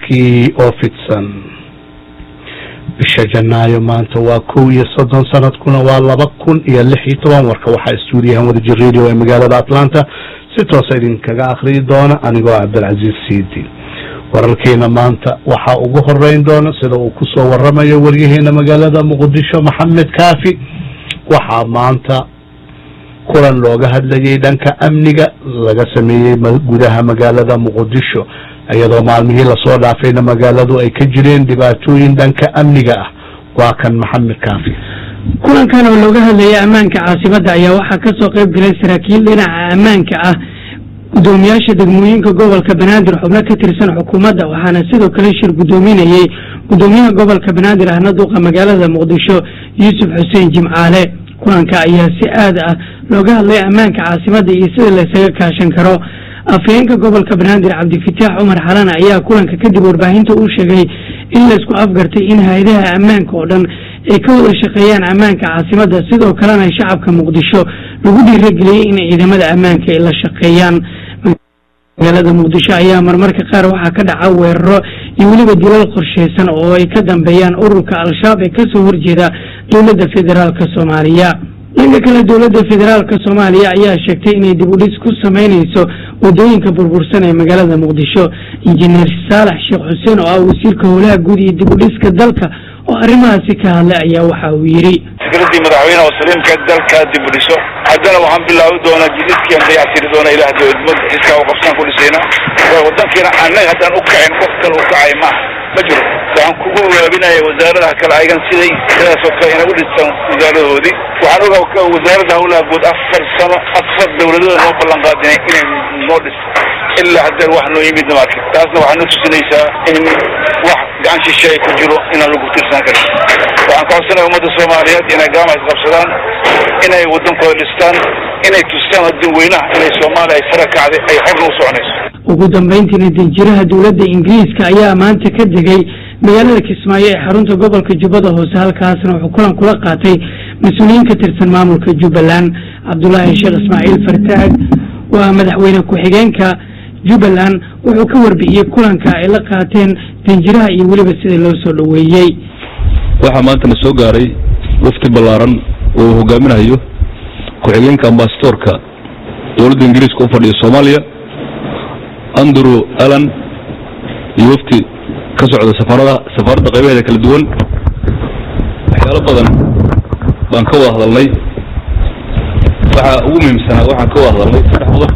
warkii oo fidsan bisha janaayo maanta waa kow iyo soddon sanadkuna waa laba kun iyo lix iyo toban warka waxaa stuudiyahan wadajir radio ee magaalada atlanta si toosa idinkaga akhriyi doona anigoo cabdilcasiis siidi wararkeena maanta waxaa ugu horeyn doona sida uu kusoo waramayo waryaheena magaalada muqdisho maxamed kaafi waxaa maanta kulan looga hadlayay dhanka amniga laga sameeyey gudaha magaalada muqdisho iyadoo maalmihii lasoo dhaafayna magaaladu ay ka jireen dhibaatooyin dhanka amniga ah waa kan maxamed kaafi kulankan oo looga hadlayay ammaanka caasimadda ayaa waxaa ka soo qayb galay saraakiil dhinaca ammaanka ah gudoomiyaasha degmooyinka gobolka banaadir xubno ka tirsan xukuumadda waxaana sidoo kale shir gudoominayey gudoomiyaha gobolka banaadir ahna duuqa magaalada muqdisho yuusuf xuseen jimcaale kulanka ayaa si aad ah looga hadlay ammaanka caasimadda iyo sida laysaga kaashan karo afhayeenka gobolka banaadir cabdifitaax cumar xalan ayaa kulanka kadib warbaahinta uu sheegay in laysku afgartay in hay-adaha ammaanka oo dhan ay ka wada shaqeeyaan ammaanka caasimadda sidoo kalena shacabka muqdisho lagu dhiirageliyey in ciidamada ammaanka ay la shaqeeyaan magaalada muqdisho ayaa marmarka qaar waxaa ka dhaca weeraro iyo weliba dilal qorsheysan oo ay ka dambeeyaan ururka al-shabaab ee kasoo horjeeda dowladda federaalk soomaaliya dhanka kale dowladda federaalk soomaaliya ayaa sheegtay inay dib u dhis ku sameyneyso wadooyinka burbursan ee magaalada muqdisho injineer saalax sheekh xuseen oo ah wasiirka howlaha guud iyo dib u dhiska dalka oo arrimahaasi ka hadlay ayaa waxa uu yidhi fikradii madaxweyne oo saliimka dalka dib u dhiso haddana waxaan bilaabi doonaa jididkiian dayactiri doona ilaah dowladnimada jidkaa u qabsaan ku dhisayna wadankiina annaga haddaan u kacin qof kale u kacay maaha ma jiro waxaan kugu waabinaya wasaaradaha kale ayagan siday sidaasoo kale inay u dhistaan wasaaradahoodii waxaan ogaa wasaaradda howlaha guud afar sano afar dowladooda noo ballan qaadinay inay noo dhisto ilaa haddeen wax noo yimid marka taasna waxaa noo tusinaysaa in wax gacan shishe ay ku jiro inaan lagu tirsan karin waxaan ka codsanaya ummadda soomaaliyeed inay gaama isqabsadaan inay waddankooda dhistaan inay tustaan dadweynaha inay soomaaliya ay sara kacday ay xorna u soconayso ugu dambeyntiina danjiraha dowladda ingiriiska ayaa maanta ka degay magaalada kismaayo ee xarunta gobolka jubbada hoose halkaasna wuxuu kulan kula qaatay mas-uuliyiin ka tirsan maamulka jubbaland cabdulaahi sheekh ismaaciil fartaag waa madaxweyne ku-xigeenka jubbaland wuxuu ka warbixiyey kulanka ay la qaateen danjiraha iyo weliba sida loo soo dhoweeyey waxaa maanta na soo gaaray wafti ballaaran oo uu hogaaminayo ku-xigeenka ambasadoorka dowladda ingiriiska u fadhiya soomaaliya andrew allan iyo wafti ka socda safarada safaaradda qaybaheeda kala duwan waxyaalo badan baan ka wada hadalnay waxaa ugu muhiimsanaa waxaan ka wada hadalnay saddex qodob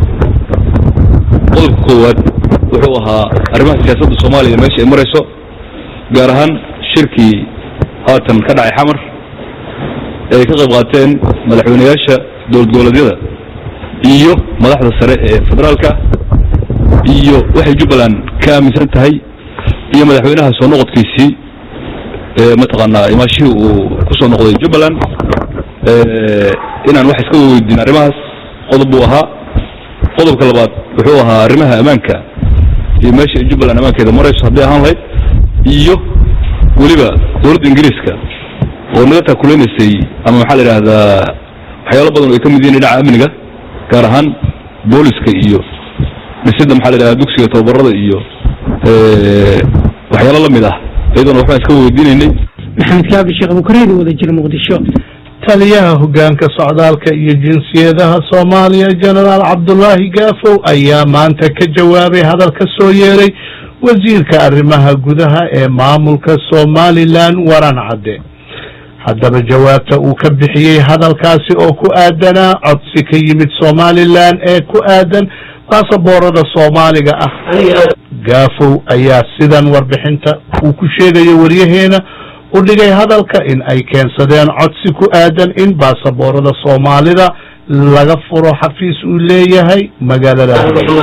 qodobka koowaad wuxuu ahaa arrimaha siyaasadda soomaaliya meesha ay marayso gaar ahaan shirkii haatan ka dhacay xamar ee ay ka qayb qaateen madaxweyneyaasha dowlad goboleedyada iyo madaxda sare ee federaalka iyo waxay jubbaland ka aaminsan tahay iyo madaxweynaha soo noqodkiisii mataqaanaa imaashihii uu ku soo noqday jubbaland inaan wax iska weydiin arrimahaas qodob buu ahaa qodobka labaad wuxuu ahaa arrimaha ammaanka iyo meesha ay jubbaland ammaankeeda marayso hadday ahaan lahayd iyo weliba dowladda ingiriiska oo naga taakulaynaysay ama maxaa la idhaahdaa waxyaalo badan oo ay ka mid yihiin dhinaca amniga gaar ahaan booliska iyo dhisidda maxaa la idhahdaa dugsiga tababarada iyo waxyaalo la mid ah iyadoona waxbaan iska weydiinaynay maxamed kaabi sheekh bukareedi wada jira muqdisho taliyaha hoggaanka socdaalka iyo jinsiyadaha soomaaliya jenaraal cabdulaahi gaafow ayaa maanta ka jawaabay hadal ka soo yeeray wasiirka arrimaha gudaha ee maamulka somalilan waran cadde haddaba jawaabta uu ka bixiyey hadalkaasi oo ku aadanaa codsi ka yimid somalilan ee ku aadan baasaboorada soomaaliga ah gaafow ayaa sidan warbixinta uu ku sheegayo waryaheena u dhigay hadalka in ay keensadeen codsi ku aadan in baasaboorada soomaalida laga furo xafiis uu leeyahay magaalada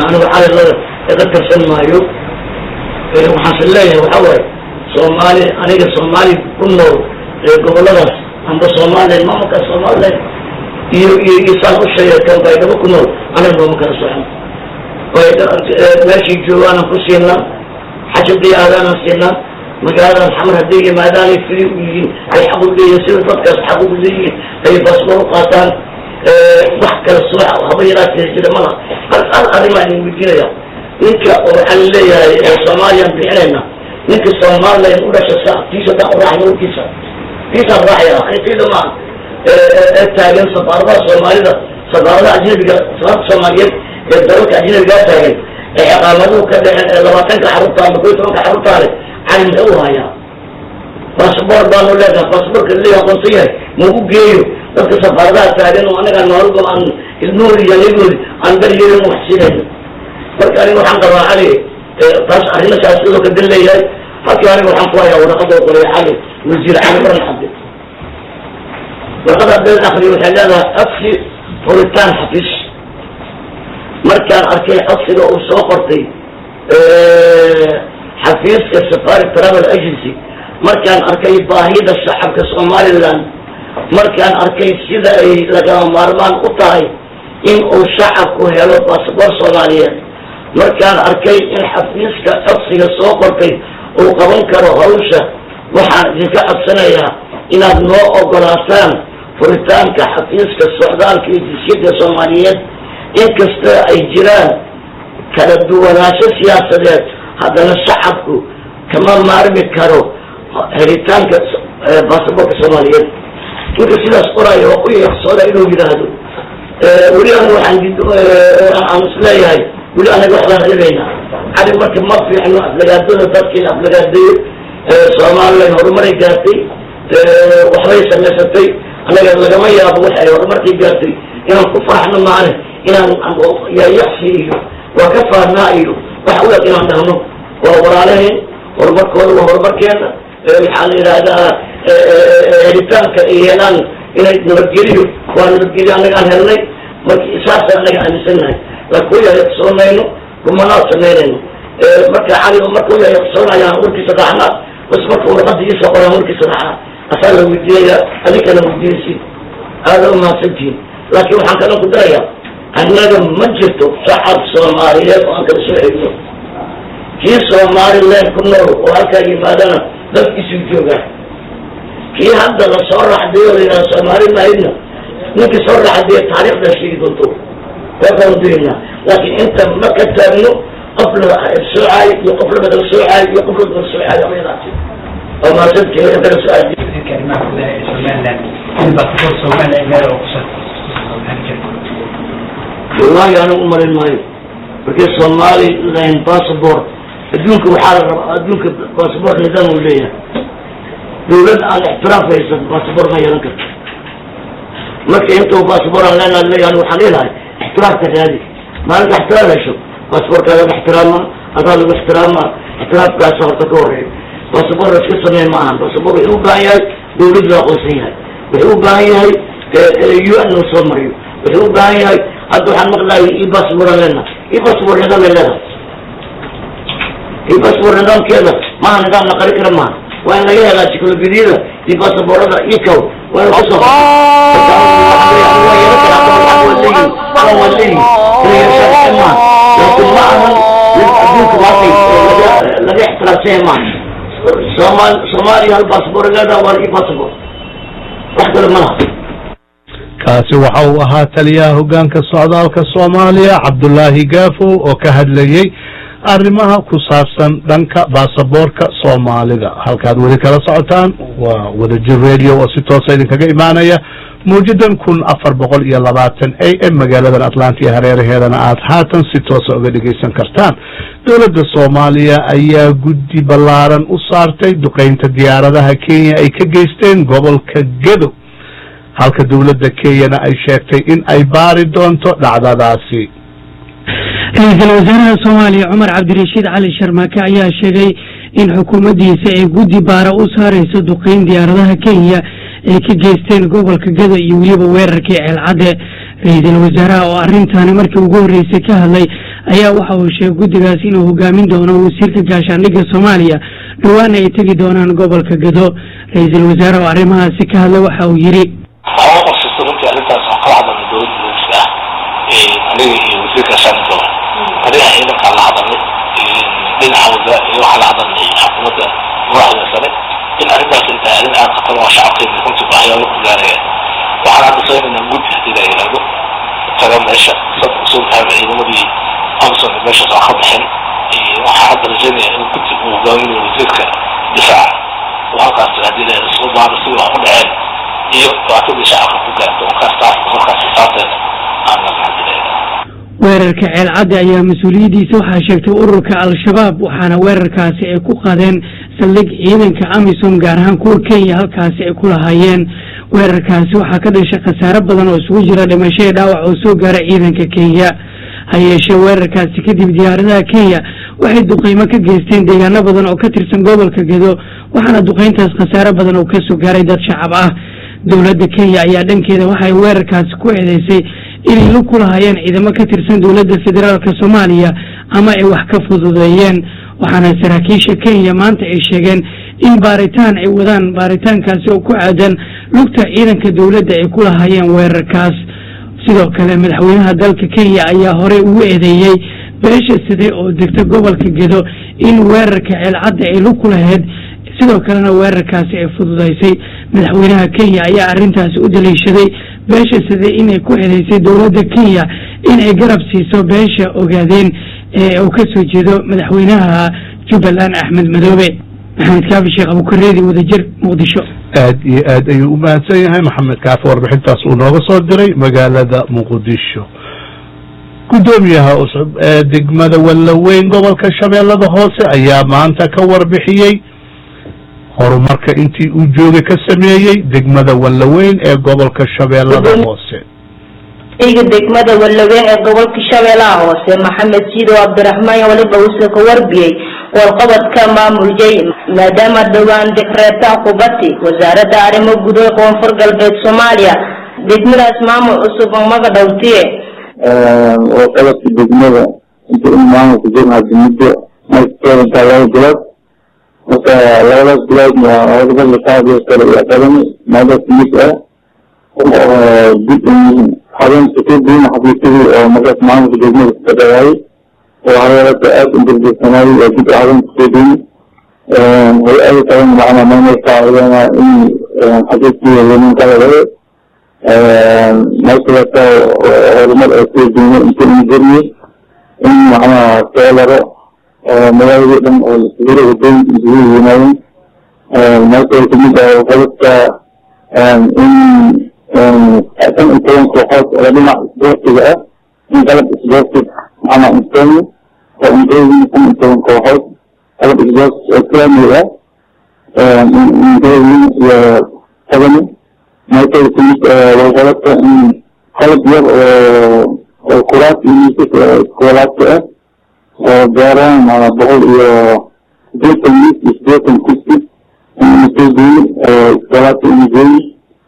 iga tirsan maayo waxaanse leeyahay waxaa waaye soomaali aniga soomaali ku nool goboladaas amba somalilan maamulka somalilan iyo iyo iyo saan u sheegateen baydhabo ku nool aniga nooma kala socon meeshii joogaanaan ku siinaa xajabdii aadaanaan siinaa magaaladan xamar hadday yimaadaanay sidii u yihiin ay xaq u leeyihin sida dadkaas xaq ugu leeyihiin ay baasboor u qaataan wax kala soo haba yaraatee jira malaha hal hal arrimaa idin weydiinaya ninka oo waxaan leeyahay soomaaliyaan bixinayna ninka somalilan u dhasha sa tiisa daan u raacay warkiisa tiisaan raacaya ani tiida maa ee taagan safaaradaha soomaalida safaaradaha ajnabiga safaarada soomaaliyeed ee dalalka ajnabigaa taagan ee ciqaamaduhu ka dhexeen ee labaatanka xarunta ama koy tobanka xaruntaa leh cali muxuu u hayaa basaboor baanu leedahay basaboorka la aqoonsan yahay mau geeyo dadka safaaradaha taagan oo anaga noolba aan ilmoodi iyo nigoodi aan daryeelin wax siinayno marka aniga waxaan qabaa cali taas arrimasaas sidoo ka dan leeyahay halkii aniga waxaan ku hayaa waraqada qoray cali wasiir cali baran cabdi warqada been akriyo waxay leedahay codsi furitaan xafiis markaan arkay codsiga uu soo qortay xafiiska safari travel agency markaan arkay baahida shacabka somaliland markaan arkay sida ay lagama maarmaan u tahay in uu shacabku helo basaboor soomaaliyeed markaan arkay in xafiiska codsiga soo qortay uu qaban karo hawsha waxaan idinka codsanayaa inaad noo ogolaataan furitaanka xafiiska socdaalka iyo jisyada soomaaliyeed inkasta ay jiraan kala duwanaansho siyaasadeed haddana shacabku kama maarmi karo helitaanka basaboorka soomaaliyeed ninka sidaas qoraayo waa ku yeeqsooda inuu yidhaahdo weli aniga waxaan aan isleeyahay weli anaga waxbaan reebaynaa cali marka ma fiicno aflagaadada dadkii aflagaadeeyo somalilan horumaray gaartay waxbay samaysatay anaga lagama yaabo waxay horumarkay gaartay inaan ku farxno maane inaan yayaxsi iyo waa ka faarnaa iyo wax u eg inaan dhahno waa walaalahayn horumarkooda waa horumarkeena maxaa la yidhaahdaa helitaanka ay helaan inay nabadgeliyo waa nabadgelyo anaga aan helnay marka saasa anaga aaminsannahay laakiin u yayaxsoonayno kumanaa samaynayno marka cali marka u yayaxsoonayaan warkiisa raacnaa bas marka warqada iisa qoraan warkiisa raacnaa asaa la weydiinaya adinkana weydiinaysid aada umahadsantihin laakiin waxaan kalan ku darayaa annaga ma jirto shacab soomaaliyeed oo aan kala soo xigno kii somaliland ku nool oo halkaa yimaadana dadkiisuu joogaa kii hadda la soo raxday oo layidhaha soomaali mahayna ninkii soo raxday taariikhda sheegi doonto waakaanu diraynaa laakiin inta ma ka taagno qof la soocaayo iyo qof la badala soocaayo iyo qof la badala soocaayo amayadaasi oo mahadsantihin kala so-aal wallahi anigu umarin maayo markii somaliland bassabort adduunka waxaa la rabaa adduunka bassabort nidaam uu leeyahay dawlad aan ixtiraaf haysan bassabort ma yeelan karto marka intuu bassabort aan leenaha leeyahay anigu waxaan leelahay ixtiraafka raadi maalinta ixtiraaf hesho basabortkaaga ixtiraama adaa lagu ixtiraama ixtiraafkaasa horta ka horeeyo basabor la iska sameey ma ahan basabor wuxuu u baahan yahay dawlad la aqoonsan yahay wuxuu u baahan yahay u n loo soo mariyo wuxuu u baahan yahay hadda waxaan maqlaayay i basabor aan leenahay i basabor nidaam ay leedahay i basabor nidaamkeeda maaha nidaam la qari kara maaha waa in laga helaa jikolobidiyada iyo basaborada iyo kaw waa in kusoo laakiin ma ahan adduunka maantay laga ixtiraafsanya maaha somal soomaaliya hal basabor leedaha waa i basabor wax kale ma laha kaasi waxa uu ahaa taliyaha hoggaanka socdaalka soomaaliya cabdulaahi gaafow oo ka hadlayey arrimaha ku saabsan dhanka baasaboorka soomaalida halkaad weli kala socotaan waa wadajir radio oo si toosa idinkaga imaanaya mawjadan kun afar boqol iyo labaatan a m magaaladan atlanta iyo hareeraheedana aad haatan si toosa uga dhegaysan kartaan dowladda soomaaliya ayaa guddi ballaaran u saartay duqeynta diyaaradaha kenya ay ka geysteen gobolka gedo halka dowladda kenyana ay sheegtay in ay baari doonto dhacdadaasi ra-iisul wasaaraha soomaaliya cumar cabdirashiid cali sharmaake ayaa sheegay in xukuumaddiisa ay guddi baara u saareyso duqeyn diyaaradaha kenya ay ka geysteen gobolka gado iyo weliba weerarkii ceelcadde ra-iisul wasaaraha oo arrintaani markii ugu horreysay ka hadlay ayaa waxa uu sheegay guddigaas inuu hogaamin doono wasiirka gaashaandhigga soomaaliya dhawaana ay tegi doonaan gobolka gado ra-iisul wasaare oo arrimahaasi ka hadlay waxa uu yidhi waxaa qorsaysa runtii arrintaas aan kala hadalnay dowladda booliska ah aniga iyo wasiirka gaashaandhigga arrimaha ciidankaan la hadalnay dhinaca wasa iyo waxaan la hadalnay xukuumadda madaxda sare in arrintaas ay tahay arrin aad khatar oo shacabkeena runtii waxyaalo ku gaaraya waxaan hadda samaynaynaa guddi haddii la yidhaahdo taga meesha sad usul tahay ciidamadii amson meeshaas aan ka bixin waxaa hadda rajaynaya in guddi uu hogaaminayo wasiirka difaaca oo halkaas haddii la soo baaro sidii wax u dhaceen iyo dhibaatadii shacabka ku gaarto markaas taas markaas xisaabteeda aan la maxadilayna weerarka ceelcadde ayaa mas-uuliyaddiisa waxaa sheegtay ururka al-shabaab waxaana weerarkaasi ay ku qaadeen saldhig ciidanka amisom gaar ahaan kuwa kenya halkaasi ay ku lahaayeen weerarkaasi waxaa ka dhashay khasaare badan oo isugu jira dhimasho iyo dhaawac oo soo gaara ciidanka kenya ha yeeshee weerarkaasi kadib diyaaradaha kenya waxay duqeymo ka geysteen deegaano badan oo ka tirsan gobolka gedo waxaana duqeyntaas khasaare badan oo kasoo gaaray dad shacab ah dowladda kenya ayaa dhankeeda waxay weerarkaasi ku eedeysay inay lug ku lahaayeen ciidamo ka tirsan dowladda federaalka soomaaliya ama ay wax ka fududeeyeen waxaana saraakiisha kenya maanta ay sheegeen in baaritaan ay wadaan baaritaankaasi oo ku aadan lugta ciidanka dowladda ay ku lahaayeen weerarkaas sidoo kale madaxweynaha dalka kenya ayaa horey ugu eedeeyey beesha side oo degta gobolka gedo in weerarka ceelcadda ay lug ku lahayd sidoo kalena weerarkaasi ay fududaysay madaxweynaha kenya ayaa arrintaasi u daliishaday beesha side inay ku eedeysay dowladda kenya in ay garab siiso beesha ogaadeen ee uu ka soo jeedo madaxweynaha jubbaland axmed madoobe maxamed kaafi sheekh abukareedi wadajir muqdisho aad iyo aad ayuu u mahadsan yahay maxamed kaafi warbixintaas uu nooga soo diray magaalada muqdisho guddoomiyaha cusub ee degmada wallaweyn gobolka shabeellada hoose ayaa maanta ka warbixiyey horumarka intii uu joogay ka sameeyey degmada wallaweyn ee gobolka shabeellada hoose iga degmada wallaweyn ee gobolka shabeellaha hoose maxamed siido cabdiraxmaan waliba uuse ka warbiyey warqabadka maamuljay maadaama dhowaan dekreetaan kubati wasaaradda arrimo gudaha koonfur galbeed soomaaliya degmadaas maamul cusub maga dhowtiye warqabadka degmada inta in maamulka jirna hadda muddo markeedantaa laba bilood marka labadaas biloodna warqabada kaadiyo kale iyo qadami maadaas mid ah dib habeenka kadibna xafiisyadii oo markaas maamulka degmada ka dhawaayay oo hareerada aada u dirdirsanaaday oo dib habeenka kadibna hay-ada kalena macnaa maamulka iyana in xafiiskii yenin kala laga meeshaasa horumar ay ku duumo inta in jirnay in macnaha soolaro magaaladii dhan oo lasuguro wadooyinka isugu yimaadeen meesha kamid ah qalabka in shan iyo toban kooxood oo dhinac isboortiga ah in qalab isboorti macnaa insteeni oo intooyin shan iyo toban kooxood qalab isboorti oo kaamil ah intooyin iyo qadani meesha kamid walqalabka in qalab yar oo oo kuraas iyo miisas iskoolaadka ah oo gaaraan maanaa boqol iyo sideetan miis iyo sideetan kursi in soo geeyi iskoolaadka in geeyi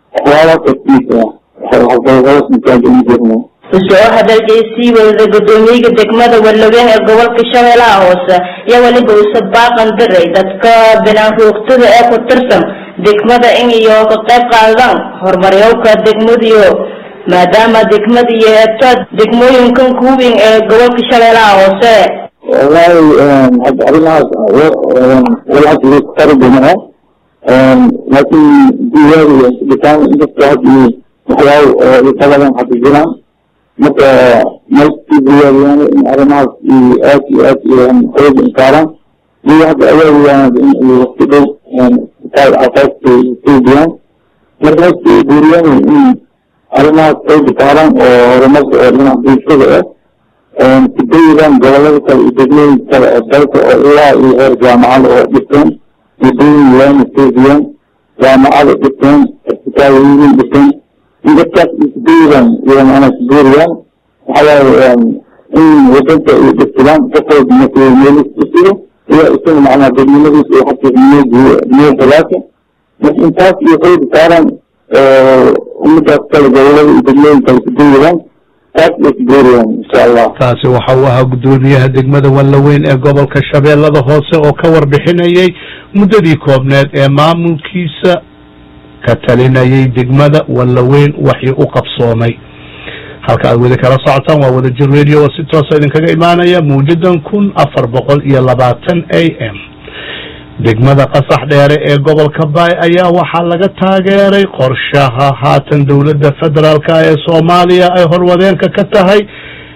usoo hadalkay sii wadada guddoomiyaga degmada wallaweyn ee gobolka shabeellaha hoose iyo weliba use baaqan diray dadka binaan roogtada ee ku tirsan degmada in iyo ka qayb qaadaan horumaryowka degmadiyo maadaama degmada iyo eebta degmooyinkan kuwin ee gobolka shabeellaha hoose wallahi hadda arrimahaas walxas tarbimaa laakiin diiwaaniga dhitaan inkastoo hadda waxyaabo isabadan hadda jiraan marka meeskii diiwaaniyaan in arrimahaas aad iyo aad xooga insaaraan iyo hadda awaadiyaan in waqti dhow kitaab aasaasta suubiyaan marka meeskii guuriyaan in arrimahaas xooga saaraan oo horumarka oo dhinaca bulshada ah sidaydan gobolada kale iyo degmooyinka kale oo dalka oo ilaa iyo heer jaamacada oo dhiseen wadooyin waana soodiyaan jaamacada dhiseen isbitaalooyin dhiseen in dadkaas isdaydan iyo macnaa kuguuriyaan waxawaaye in wadanka ay dhistidaan qofwalba mas-uuliyelis dhisido iyo isaga macnaa dadnimadiisa iyo xaqiiqnimadiisa niyo khilaafka marka intaas iyo xooga saaraan ummadaas kale gobolada iyo degmooyin kale kudayadaan taas ay kuguuriyaan insha allah taasi waxa uu ahaa guddoomiyaha degmada wallaweyn ee gobolka shabeellada hoose oo ka warbixinayay muddadii koobneed ee maamulkiisa ka talinayay degmada wallaweyn waxii u qabsoomay halka aad weli kala socotaan waa wadajir radio oo si toosa idinkaga imaanaya mawjadan kun afar boqol iyo labaatan a m degmada qasax dheere ee gobolka baay ayaa waxaa laga taageeray qorshaha haatan dowladda federaalka ee soomaaliya ay horwadeenka ka tahay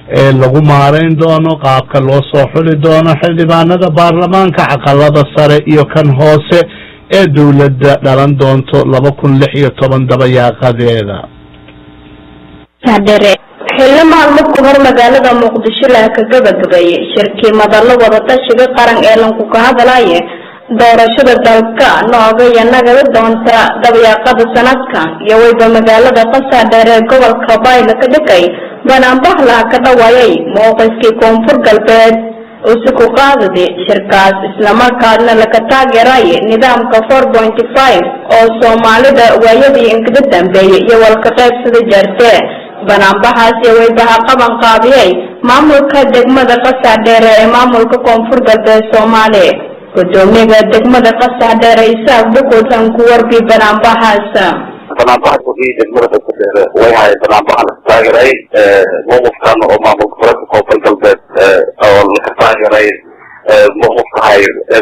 ee lagu maarayn doono qaabka loo soo xuli doono xildhibaanada baarlamaanka caqalada sare iyo kan hoose ee dowladda dhalan doonto laba kun lix iyo toban dabayaaqadeeda xilli maalmo ka hor magaalada muqdisho laha ka gabagabeeyey shirkii madallo wadatashiga qaran ee lanku ka hadlaya doorashada dalka nooga iyo nagada doonta dabayaaqada sanadkan iyo wayba magaalada qasaadheer ee gobolka bayla ka dhigay banaanbahlaha ka dhawaayay mowqifkii koonfur galbeed usi ku qaadadi shirkaas islamarkaasna laga taageeraya nidaamka four pointy five oo soomaalida waayadii inkaga dambeeyay iyo walka qaybsada jeerte banaanbaxaasi waybaha qaban qaabiyey maamulka degmada qasaadheere ee maamulka koonfur galbeed soomaali gudoomiyaha degmada qasaadheere isaaq bukutan ku warbi banaanbaxaas banaanbaxa kordhiyay degmada qasadeere way haye banaanbaxa la taageray mowqifkan oo maamulka gobolka koonfur galbeed oo laka taageray mowqifka hay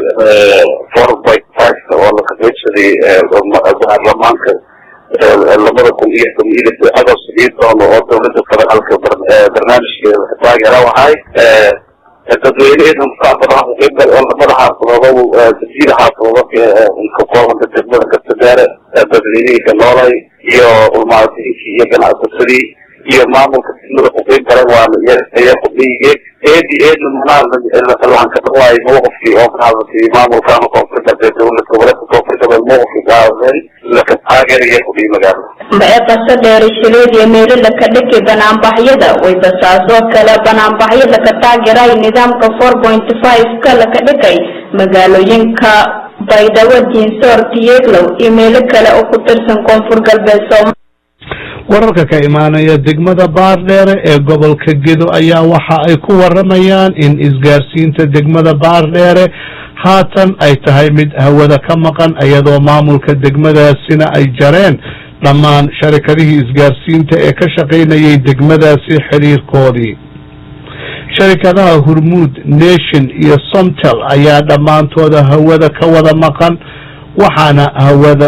four point five oo laka qaybsaday baarlamaanka labada kun iyo toban iyo lix agost iyo doono oo dowladda federaalka barnaamijkeeda laka taageera waxay dadweyneheeda mustaqbalka kuqeybgal oo labada xaafadood jasiira xaafadood ka koobanta degmada kastadeere dadweynihii ka noolay iyo ulmaadinki iyo ganacsasadii iyo maamulka degmada kuqeyb galan waana iya kudhiyige eedi eedna manaa waxaan ka dhawaayo mowqifkii oo ka hadlatay maamulkaana koonfur galbeed dowlad goboleedka koonfur galbeed mowqifkii ka hadleen laka taageeraya kudhiyi magaalada mae qaso dheeri shileed iyo meelo laka dhigi banaanbaxyada wayba saasoo kale banaanbaxyo laka taageeray nidaamka four pointy five ka laka dhigay magaalooyinka baydhabo diinsoor tiyeglow iyo meelo kale oo ku tirsan koonfur galbeed sooma wararka ka imaanaya degmada baardheere ee gobolka gedo ayaa waxa ay ku waramayaan in isgaarsiinta degmada baardheere haatan ay tahay mid hawada ka maqan iyadoo maamulka degmadaasina ay jareen dhammaan sharikadihii isgaarsiinta ee ka shaqaynayay degmadaasi xiriirkoodii sharikadaha hurmuud nation iyo somtel ayaa dhammaantooda hawada ka wada maqan waxaana hawada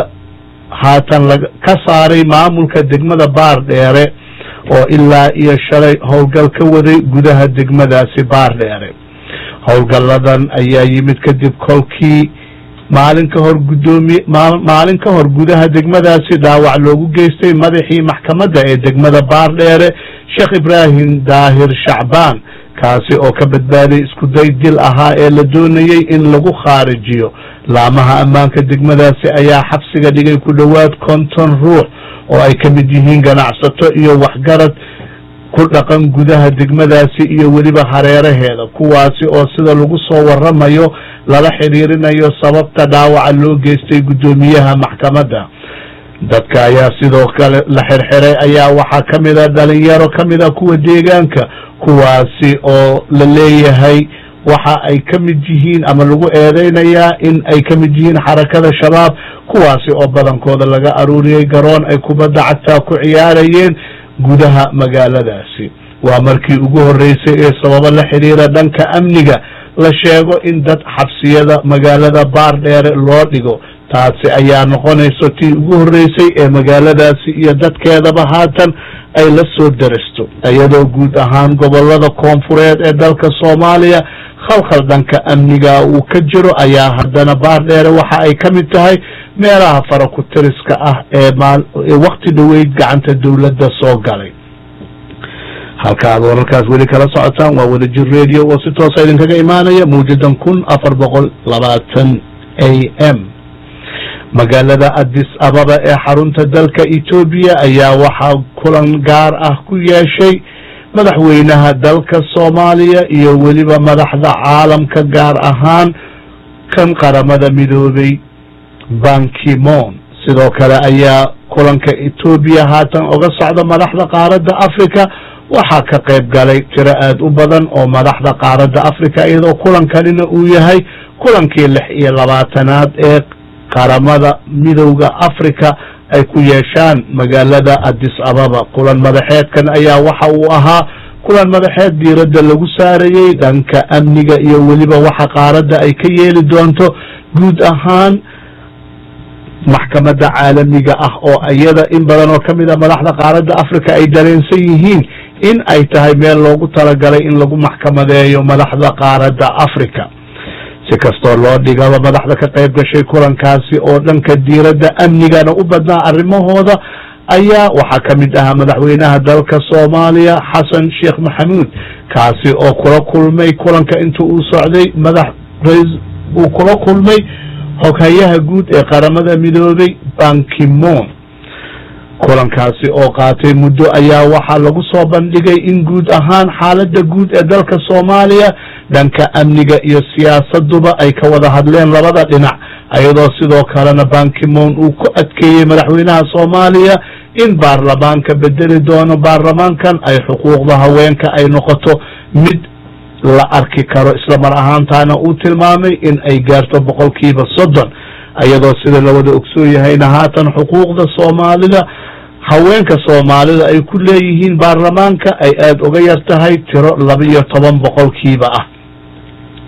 haatan ka saaray maamulka degmada baardheere oo ilaa iyo shalay howlgal ka waday gudaha degmadaasi baardheere howlgalladan ayaa yimid kadib kolkii maalin ka hor gudoomiye maalin ka hor gudaha degmadaasi dhaawac loogu geystay madaxii maxkamadda ee degmada baardheere sheekh ibraahim daahir shacbaan kaasi oo ka badbaaday iskuday dil ahaa ee la doonayey in lagu khaarijiyo laamaha ammaanka degmadaasi ayaa xabsiga dhigay ku dhowaad konton ruux oo ay ka mid yihiin ganacsato iyo waxgarad ku dhaqan gudaha degmadaasi iyo weliba hareeraheeda kuwaasi oo sida lagu soo waramayo lala xidhiirinayo sababta dhaawaca loo geystay guddoomiyaha maxkamadda dadka ayaa sidoo kale la xirxiray ayaa waxaa ka mid a dhalinyaro ka mid a kuwa deegaanka kuwaasi oo la leeyahay waxa ay ka mid yihiin ama lagu eedeynayaa in ay ka mid yihiin xarakada shabaab kuwaasi oo badankooda laga aruuriyey garoon ay kubadda cagtaa ku ciyaarayeen gudaha magaaladaasi waa markii ugu horreysay ee sababo la xidhiira dhanka amniga la sheego in dad xabsiyada magaalada baardheere loo dhigo taasi ayaa noqonayso tii ugu horreysay ee magaaladaasi iyo dadkeedaba haatan ay la soo daristo iyadoo guud ahaan gobolada koonfureed ee dalka soomaaliya khalkhal dhanka amniga uu ka jiro ayaa haddana baardheere waxa ay ka mid tahay meelaha fara ku tiriska ah ee wakti dhoweyd gacanta dowladda soo galay halka aad wararkaas weli kala socotaan waa wadajir radio oo si toosa idinkaga imaanaya mawjadan kun afar boqol labaatan a m magaalada addis ababa ee xarunta dalka etoobiya ayaa waxaa kulan gaar ah ku yeeshay madaxweynaha dalka soomaaliya iyo weliba madaxda caalamka gaar ahaan kan qaramada midoobay bankimon sidoo kale ayaa kulanka etoobiya haatan oga socda madaxda qaaradda africa waxaa ka qayb galay tiro aada u badan oo madaxda qaaradda africa iyadoo kulankanina uu yahay kulankii lix iyo labaatanaad ee qaramada midowda africa ay ku yeeshaan magaalada addis ababa kulan madaxeedkan ayaa waxa uu ahaa kulan madaxeed diiradda lagu saarayey dhanka amniga iyo weliba waxa qaaradda ay ka yeeli doonto guud ahaan maxkamadda caalamiga ah oo iyada in badan oo ka mid a madaxda qaaradda africa ay dareensan yihiin in ay tahay meel loogu talagalay in lagu maxkamadeeyo madaxda qaaradda africa si kastoo loo dhigaba madaxda ka qayb gashay kulankaasi oo dhanka diiradda amnigana u badnaa arrimahooda ayaa waxaa ka mid ahaa madaxweynaha dalka soomaaliya xasan sheekh maxamuud kaasi oo kula kulmay kulanka inta uu socday madax uu kula kulmay xoghayaha guud ee qaramada midoobay bankimon kulankaasi oo qaatay muddo ayaa waxaa lagu soo bandhigay in guud ahaan xaaladda guud ee dalka soomaaliya dhanka amniga iyo siyaasaduba ay ka wada hadleen labada dhinac iyadoo sidoo kalena bankimon uu ku adkeeyey madaxweynaha soomaaliya in baarlamaanka bedeli doono baarlamaankan ay xuquuqda haweenka ay noqoto mid la arki karo islamar ahaantaana uu tilmaamay in ay gaarto boqolkiiba soddon iyadoo sida lawada ogsoon yahayna haatan xuquuqda soomaalida haweenka soomaalida ay ku leeyihiin baarlamaanka ay aada uga yar tahay tiro laba iyo toban boqolkiiba ah